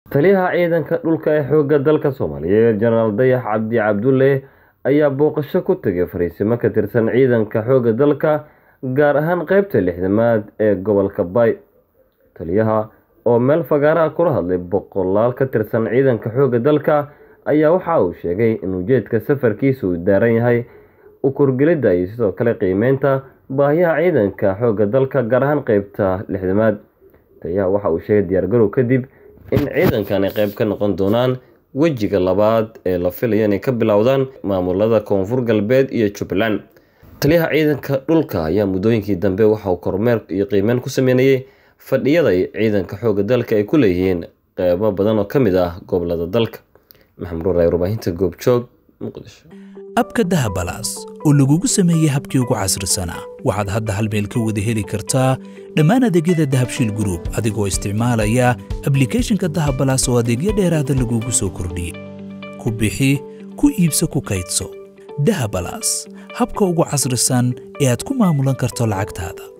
taliyaha ciidanka dhulka ee xoogga dalka soomaaliyeed jenaraal dayax cabdi cabdulle ayaa booqasho ku tegay fariisimo ka tirsan ciidanka xoogga dalka gaar ahaan qeybta lixdamaad ee gobolka bay taliyaha oo meel fagaaraha kula hadlay boqolaal ka tirsan ciidanka xoogga dalka ayaa waxa uu sheegay in ujeedka safarkiisa uu daaran yahay u kurgelidda iyo sidoo kale qiimeynta baahiyaha ciidanka xoogga dalka gaar ahaan qeybta lixdamaad taliyaha waxa uu sheegay diyaargarow kadib in ciidankan ay qeyb ka noqon doonaan wejiga labaad ee la filaya inay ka bilowdaan maamulada koonfur galbeed iyo jubbaland taliyaha ciidanka dhulka ayaa muddooyinkii dambe waxa uu kormeer iyo qiimeyn ku sameynayay fadhiyada ciidanka xoogga dalka ay ku leeyihiin qeybo badan oo ka mid ah gobolada dalka maxamed ruuray warbaahinta goobjoog muqdisho abka dahabalaas oo lagugu sameeyey habkii ugu casrisanaa waxaad hadda hal meel ka wada heli kartaa dhammaan adeegyada dahabshiil gruub adigoo isticmaalaya ablikhethonka dahabalaas oo adeegyo dheeraada lagugu soo kordhiyey ku bixi ku iibso ku kaydso dahabalaas habka ugu casrisan ee aad ku maamulan karto lacagtaada